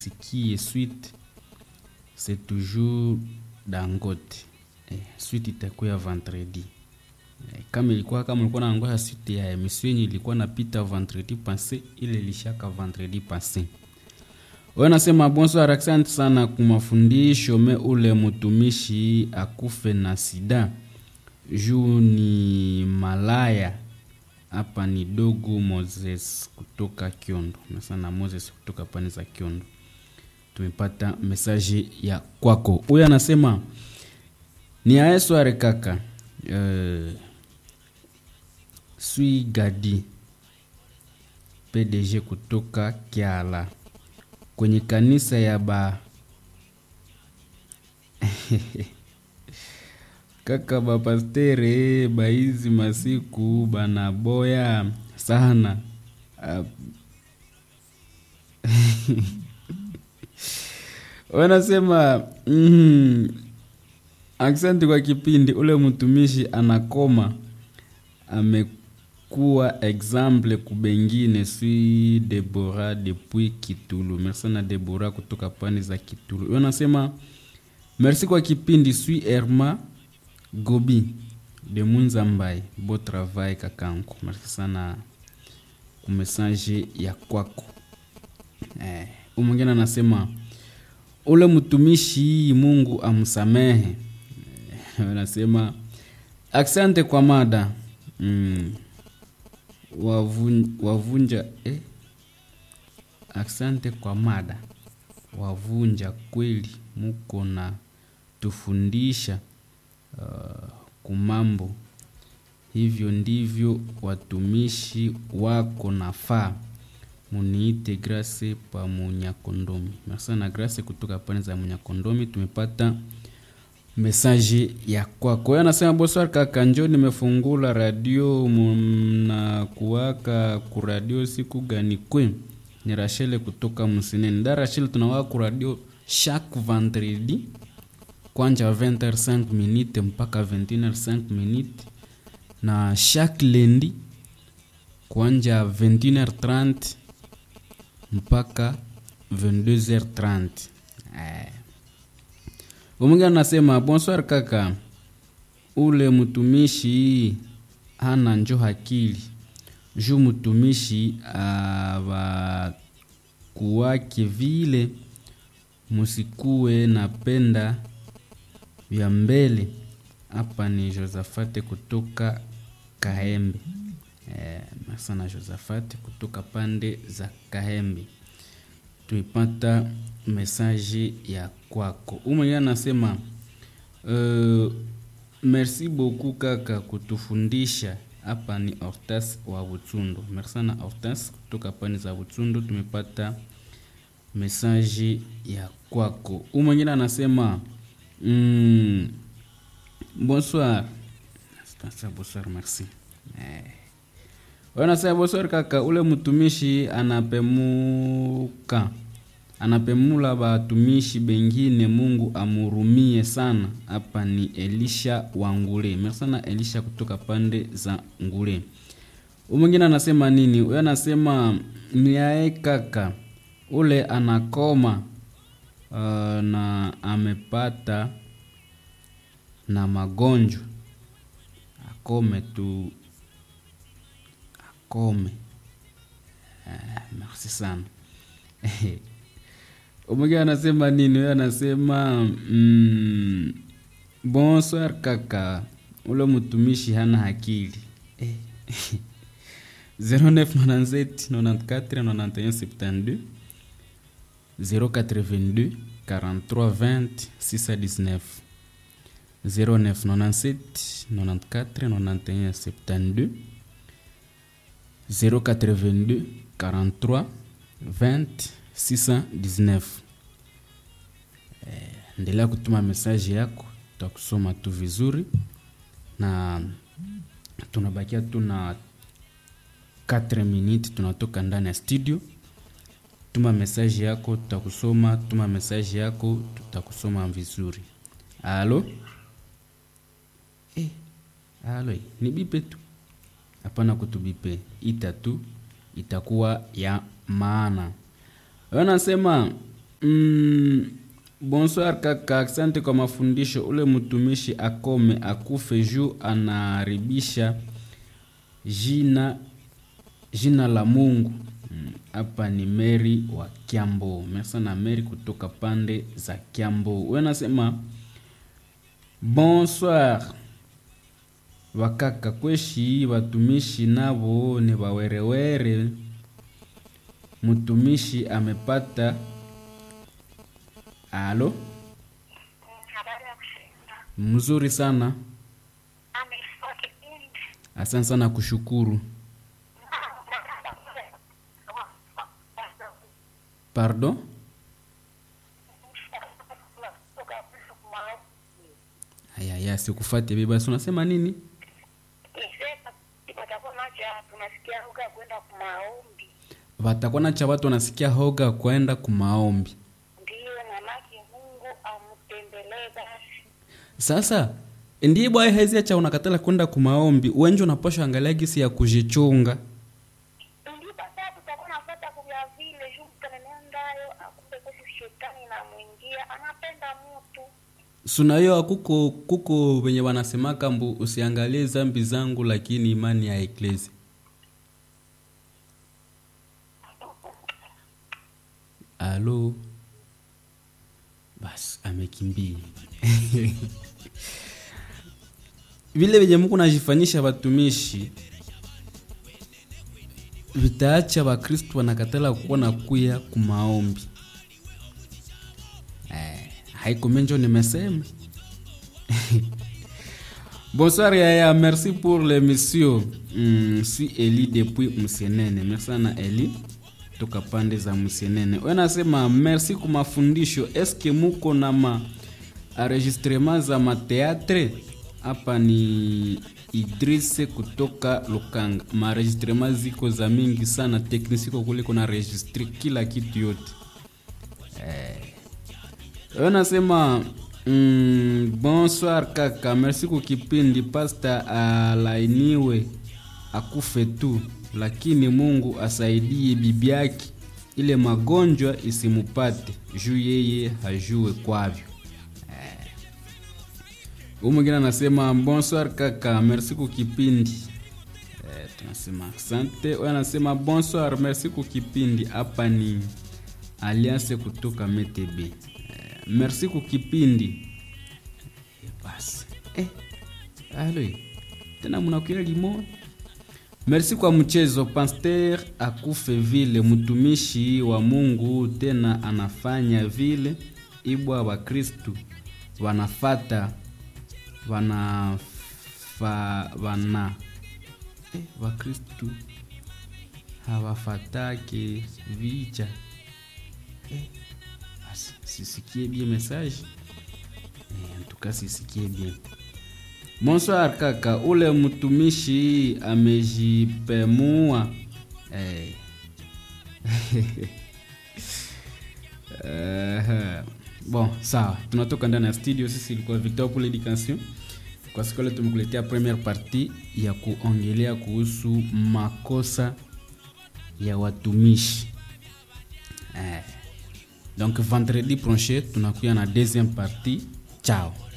ce qui est suite c'est toujours Dangote. Eh, suite itakuwa vendredi. Eh, kama ilikuwa kama ulikuwa naangoja suite ya emission yenye ilikuwa napita vendredi passé, ile ilishaka vendredi passé. Wewe nasema bonsoir, asante sana kwa mafundisho. Me ule mtumishi akufe na sida juu ni malaya. Hapa ni dogo Moses kutoka Kiondo, na sana Moses kutoka pande za Kiondo. Tumepata mesaji ya kwako. Huyu anasema ni aesware kaka, uh, sui gadi PDG kutoka Kiala kwenye kanisa ya ba kaka bapastere baizi masiku banaboya sana uh, wanasema mm, aksanti kwa kipindi. Ule mtumishi anakoma amekuwa example kubengine. Sui Debora depuis Kitulu. Merci na Debora kutoka pande za Kitulu. Wanasema merci kwa kipindi. Sui Erma Gobi de Munzambai, bo travail kakangu. Merci sana kumesaje ya kwako. Eh, mwingine anasema ule mtumishi Mungu amsamehe. Anasema asante kwa mada mm. Wavun, wavunja eh? Asante kwa mada wavunja kweli, muko na tufundisha uh, kumambo hivyo ndivyo watumishi wako nafaa muniite Grace pa Munyakondomi. Merci na Grace kutoka pande za Munyakondomi, tumepata mesaji ya kwako. Yeye anasema bonsoir kaka, njoo nimefungula radio mna kuwaka ku radio siku gani kwe? Ni Rachel kutoka Msineni. Da Rachel, tunawaka ku radio chaque vendredi kwanja 20h5 minute mpaka 21h5 minute na chaque lundi kwanja 21h30 mpaka 22h30. Eh. Umwingine anasema bonsoir kaka, ule mtumishi hana njo hakili juu mtumishi avakuwake vile, musikuwe napenda vya mbele. Hapa ni Josafate kutoka Kahembe. Eh, sana Josafate kutoka pande za Kahembe tuipata mesaji ya kwako. Umwenye anasema uh, merci beaucoup kaka kutufundisha. Hapa ni Hortas wa Butsundo. Merci sana Hortas kutoka pande za Butsundo, tumepata mesaji ya kwako. Umwenye anasema mm, bonsoir. Bonsoir, merci. Eh. Wanasema bonsoir kaka, ule mtumishi anapemuka anapemula batumishi bengine, Mungu amurumie sana. Hapa ni Elisha wa Ngule. Merci sana Elisha kutoka pande za Ngule. Mwingine anasema nini? Huyo anasema niae kaka, ule anakoma uh, na amepata na magonjwa akome tu akome. Uh, merci sana Umwingine anasema nini? Huyo anasema mm, bonsoir kaka, ule mtumishi hana akili eh. 0997 94 91 72 082 43 20 619 0997 94 91 72 082 43 20 619. Eh, endelea kutuma mesaji yako, tutakusoma tu vizuri, na tunabakia tu na 4 minutes, tunatoka ndani ya studio. Tuma mesaji yako, tutakusoma. Tuma mesaji yako, tutakusoma vizuri. Alo eh, alo, ni bipe tu, hapana kutubipe, ita tu itakuwa ya maana. Wanasema Mm, bonsoir kaka, asante kwa mafundisho. Ule mtumishi akome akufe juu anaharibisha jina jina la Mungu. Mm, Hapa ni Mary wa Kiambo. Merci na Mary kutoka pande za Kiambo. Wewe nasema bonsoir wakaka kweshi watumishi nabo ni wawerewere. Mtumishi amepata alo Habari ya kushinda. mzuri sana, Amefua kipindi. asante sana kushukuru. Pardon, haya ya sikufate bibi, basi unasema nini? Watakuwa macho tunasikia lugha kwenda kumaombi, Watakuwa na cha watu wanasikia hoga kwenda kumaombi. ndiyo mamake Mungu amtembelee basi. Sasa ndiye bwaye hezi cha unakatala kwenda kumaombi, wenje unapasha angalia gisi ya kujichunga. Ndipo sasa tutakuwa nafuata kuvya vile juu mtanenendayo akumbe kosi shetani namwingia anapenda mtu sunayo kuko kuko wenye wanasemaka mbu usiangalie zambi zangu lakini imani ya eklezi alo basi amekimbia vile venye Mungu najifanyisha watumishi vitaacha wakristu wanakatala kuwa na kuya kumaombi eh, haiko menjo nimesema bonsoir yaya merci pour l'émission mm, si eli depuis msenene merci sana eli toka pande za msenene we nasema merci kwa mafundisho eske muko na ma enregistrement za mateatre hapa ni idrise kutoka lukanga maenregistrement ziko za mingi sana teknisiko kule kuna registre kila kitu yote Wewe nasema mm, bonsoir kaka, merci kwa kipindi. Pasta alainiwe akufe tu, lakini Mungu asaidie bibi yake ile magonjwa isimupate juu yeye hajue kwavyo. Huyu mwingine anasema bonsoir kaka, merci kwa kipindi. Eh, tunasema asante. Wewe anasema bonsoir, merci kwa kipindi. Hapa ni Alliance kutoka MTB. Eh, merci kwa kipindi. Eh, basi. Eh. Alo. Tena mnakuya limo. Merci kwa mchezo. Pasteur akufe vile mtumishi wa Mungu tena anafanya vile ibwa wa Kristu wanafata wanafa wana eh, wakristu hawafatake vicha eh, basi sisikie bien message eh, en tout cas sisikie bien bonsoir kaka ule mtumishi amejipemua eh. Eh, bon sawa tunatoka ndani ya studio sisi ilikuwa victor pour l'éducation kwa siku leo tumekuletea première partie ya kuongelea kuhusu makosa ya watumishi eh. donc vendredi prochain tunakuya na deuxième partie chao